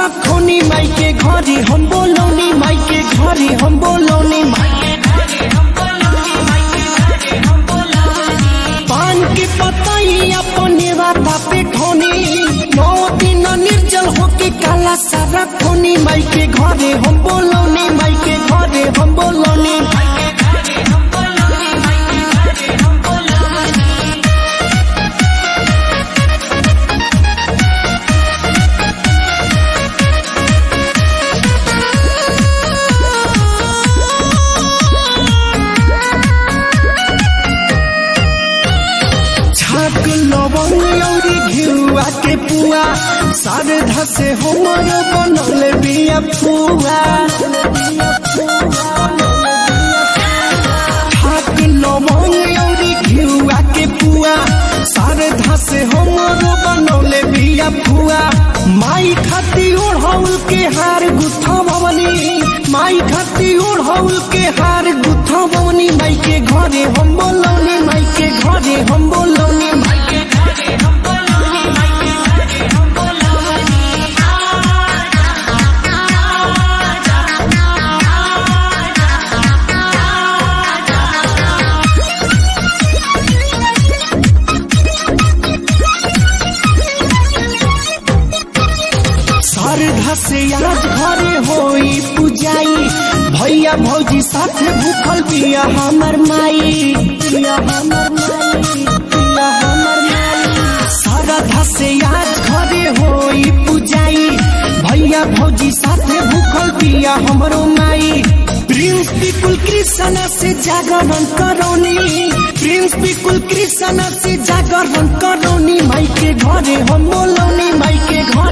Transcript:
रखोनी माई के घरे हम बोलौनी माई के घरे हम बोलौनी माई के घरे हम बोलौनी माई के घरे हम बोलौनी पान के पतई अपने राता पे ठोनी नौ दिन निर्जल होके काला सारा खोनी माई के घरे हम बोलौनी माई के घरे हम बोलौनी माई के घरे हम बोलौनी माई के घरे हम बोलौनी छाक लवंग औरी घिउआ के पुआ शारदा से हमर बनल बिया फुआ छाक लवंग औरी घिउआ के पुआ शारदा से हमर बनल बिया फुआ माई खाती ओढ़ौल के हार गुथा भवनी माई खाती ओढ़ौल के हार गुथा भवनी माई के घरे हम बोलौनी माई के घरे हम बोलौनी माई के घरे हम बोलौनी माई के घरे हम बोलौनी शारदा से आज घरे होई पूजाई भैया भौजी साथे भूखल बिया हमर माई बिया हमर माई बिया हमर माई शारदा से आज घरे होई पूजाई भैया भौजी साथे भूखल बिया हमरो माई प्रिंस पिकुल कृष्ण से जागरण करौनी प्रिंस पिकुल कृष्ण से जागरण करौनी माई के घरे हम बोलौनी माई के घर